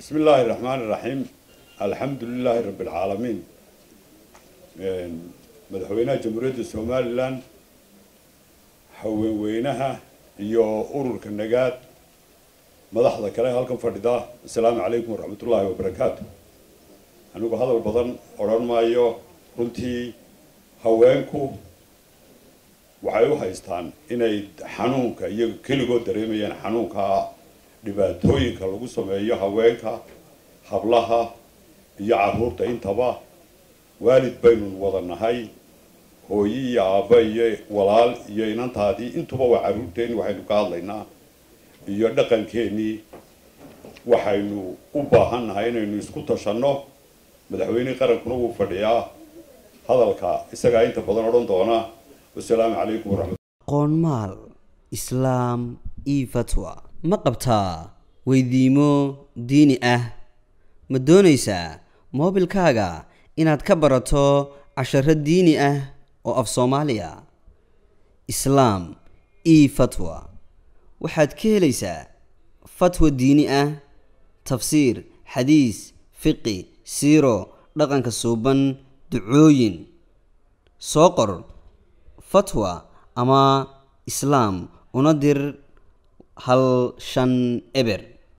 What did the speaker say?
bismi illaahi raxmaani raxiim alxamdu lilaahi rabbi alcaalamiin madaxweynaha jamhuuriyadda somalilan haweenweynaha iyo ururka nagaad madaxda kale halkan fadhida assalaamu calaykum waraxmatullaahi wabarakaatu anigu hadal badan odhan maayo runtii haweenku waxay u haystaan inay xanuunka iyaga keligood dareemayaan xanuunka dhibaatooyinka lagu sameeyo haweenka hablaha iyo carruurta intaba waalid baynu wada nahay hooyi iyo aabba iyo walaal iyo inantaadii intuba waa carruurteeni waxaynu ka hadlaynaa iyo dhaqankeenii waxaynu u baahan nahay inaynu isku tashanno madaxweynihii qarankuna wuu fadhiyaa hadalka isagaa inta badan odhan doona wasalaamu calaykum waraxmat qoonmaal islaam io fatwa ma qabtaa weydiimo diini ah ma doonaysaa moobilkaaga inaad ka barato casharo diini ah oo af soomaaliya islaam io fatwa waxaad ka helaysaa fatwa diini ah tafsiir xadiis fiqi siiro dhaqanka suuban ducooyin soo qor fatwa ama islaam una dir hal shan eber